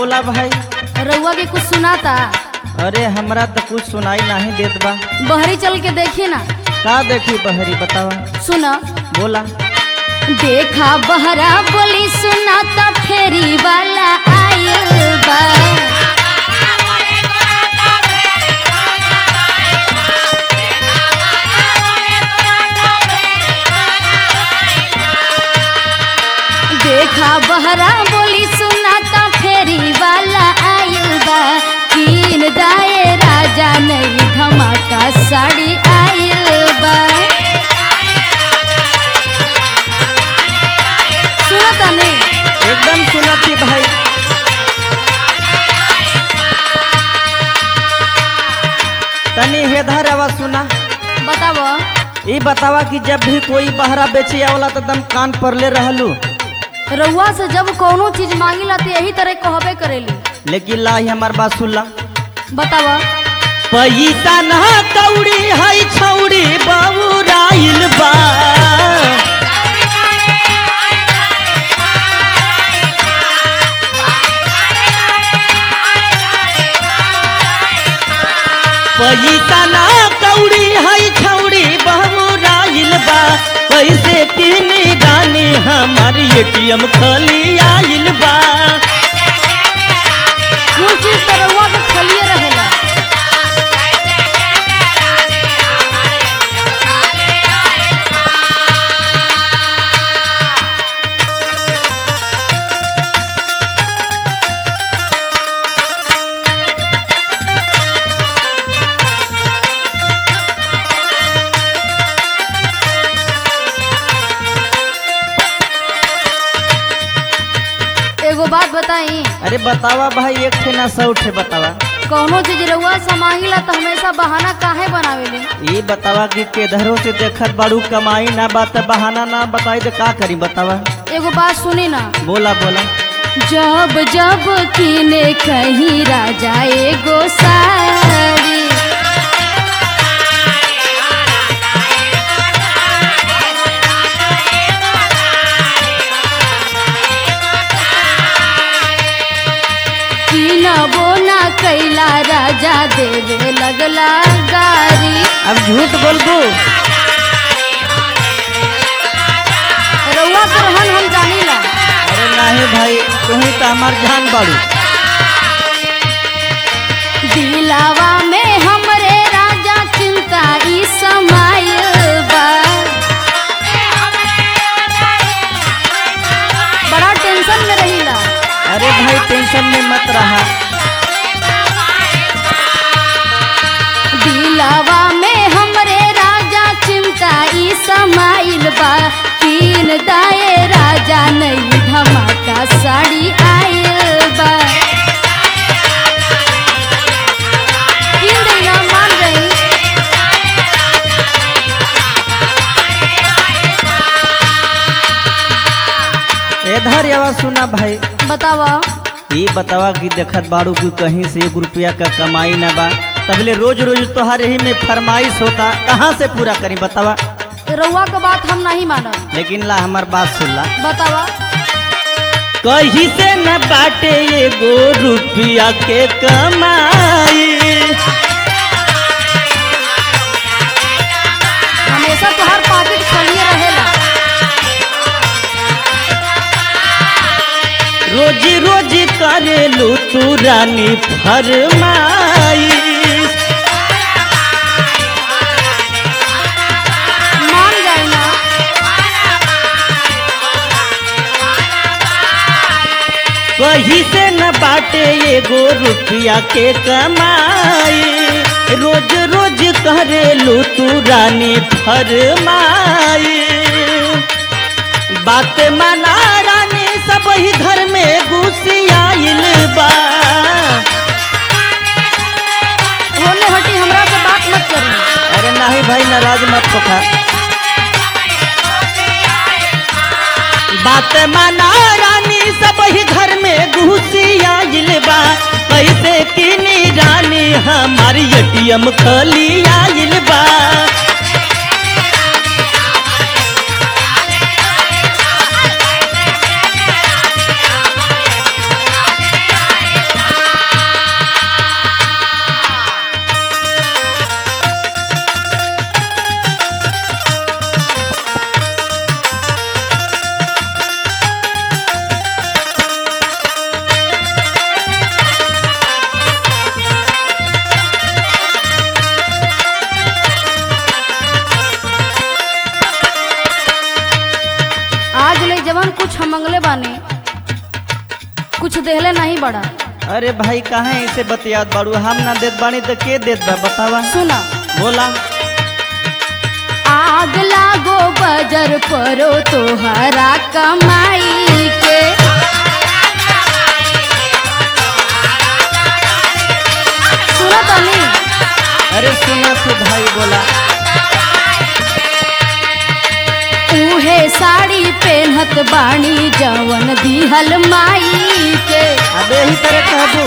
बोला भाई रउआ के कुछ सुनाता अरे हमरा तो कुछ सुनाई नहीं देत बा बहरी चल के देखी ना का देखी बहरी बतावा सुना बोला देखा बहरा बोली सुनाता फेरी वाला आयल बा देखा बहरा बोली सुनाता फेरी वाला आयल बा तीन दाए राजा नहीं धमाका साड़ी आयल बा सुनता नहीं एकदम सुनती भाई तनी हेधर आवाज सुना बताओ ई बतावा कि जब भी कोई बहरा बेचे आवला तो दम कान पर ले रहलू रउआ से जब कोनो चीज मांगिला तो यही तरह कहबे करेली लेकिन लाई हमार बात सुनला बतावा पैसा ना कौड़ी है छौड़ी बाबूराइल बा पैसा ना कौड़ी है छौड़ी बाबूराइल बा पैसे तीन गाने हमार एटीएम खाली आइल बा कुछ चीज तो रउआ के खलिए रहेला एगो बात बताई अरे बतावा भाई एक ठे ना सौ ठे बतावा कोनो चीज रउआ से मांगिला तो हमेशा बहाना काहे बनावेले ये बतावा कि केधरो से देखत बाड़ू कमाई ना बात बहाना ना बताई तो का करी बतावा एगो बात सुनी ना बोला बोला जब जब किने कहीं राजा एगो साड़ी किनबो ना कैला राजा देवे लगला गारी अब झूठ बोलबू रउआ के रहन हम जानीला अरे नहीं भाई तुम्ही तो हमार जान बाड़ू दिलावा में हमरे राजा चिंता ई समायल बा बड़ा टेंशन में रहीला अरे भाई टेंशन में मत रहा दिलावा में हमरे राजा चिंता ई समाइल बा तीन दाए राजा नई धमाका साड़ी आयल बा तीन दिन मान गई इधर आवाज सुना भाई बतावा ये बतावा कि देखत बाड़ू कि कहीं से एक रुपया का कमाई ना बा तबले रोज रोज तोहार यही में फरमाइश होता कहाँ से पूरा करी बतावा रउआ के बात हम नहीं मानब लेकिन ला हमार बात सुन ला बतावा कहीं से न बाटे एगो रुपया के कमाई हमेशा तोहार पॉकेट खाली रहेला रोज रोज करेलू तू रानी फरमाई मान जाए ना कहीं से न बाटे एगो रुपया के कमाई रोज रोज करेलू तू रानी फरमाई बात माना रानी सब ही घर में घुसियाइल बा होने हटी हमरा से बात मत करी अरे नहीं भाई नाराज मत होखा बात माना रानी सब ही घर में घुसियाइल बा कैसे किनी रानी हमारी एटीएम खाली आइल बा देहले नहीं बड़ा अरे भाई काहे ऐसे बतियात बाड़ू हम ना देत बानी तो के देत बा बतावा सुना बोला आग लागो बजर परो तोहरा कमाई के सुना तनी अरे सुना तू भाई बोला उहे साड़ी पेन्हत बाणी जवन दिहल माई के अब यही तरह कहबू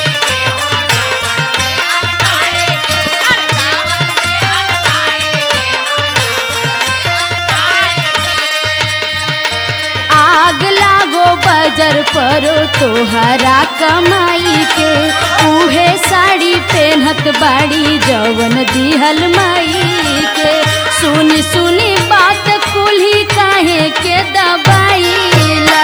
आग लागो बजर परो तोहरा कमाई के उहे साड़ी पेन्हत बाड़ी जवन दिहल माई के सुनी सुनी बात कुल्ही काहे के दबाईला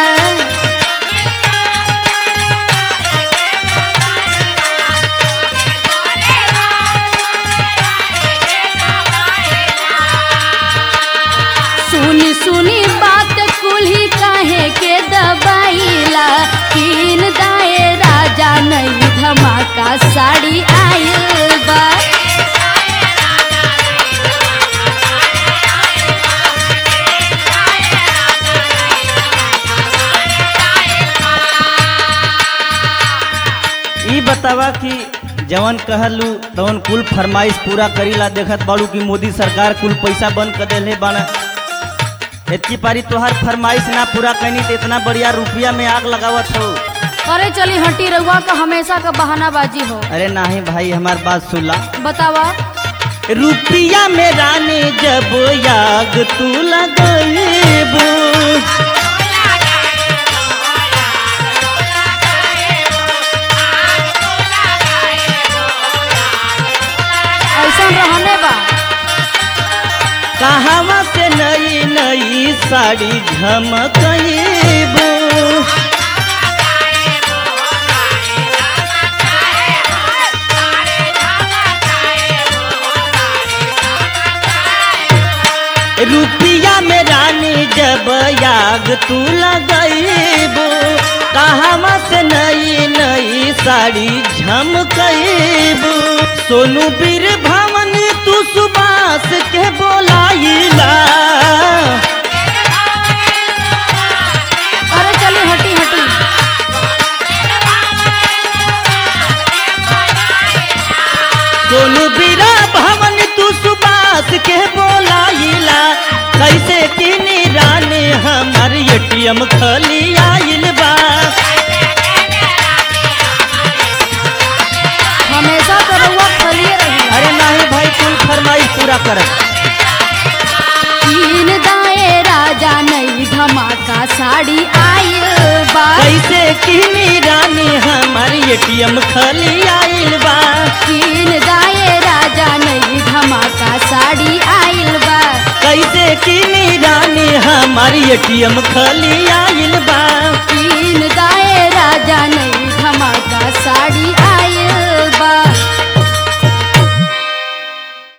सुनी सुनी बात कुल्ही काहे के दबाईला कीन दाए राजा नई धमाका साड़ी आयल बा ई बतावा कि जवन कहलू तवन कुल फरमाइश पूरा करीला देखत बाड़ू कि मोदी सरकार कुल पैसा बंद कर देले बाना इतकी पारी तोहार फरमाइश ना पूरा कैनी तो इतना बढ़िया रुपया में आग लगावत हो अरे चली हटी रहुआ का हमेशा का बहानाबाजी हो अरे नाही भाई हमार बात सुनला बतावा रुपया में रानी जब याग तू लगेबू ऐसा रहने बा कहवा से नई नई साड़ी झमकबू रुपया में रानी जब याग तू लगेबू कहवा से नई नई साड़ी झमकबू सोनू बीर भवन तू सुबास के बोलाइला अरे चली हटी हटी सोनू बीरा भवन तू सुबास के बोलाइला कैसे किनी रानी हमार एटीएम खली आइल बा हमेशा तो रहुआ खलिए रही अरे नहीं भाई कुल फरमाइश पूरा कर तीन दाए राजा नई धमाका साड़ी आयल बा कैसे किनी रानी हमार एटीएम खली आइल बा तीन दाए राजा नई धमाका साड़ी आयल बा कैसे किनी रानी हमार एटीएम खली आइल बा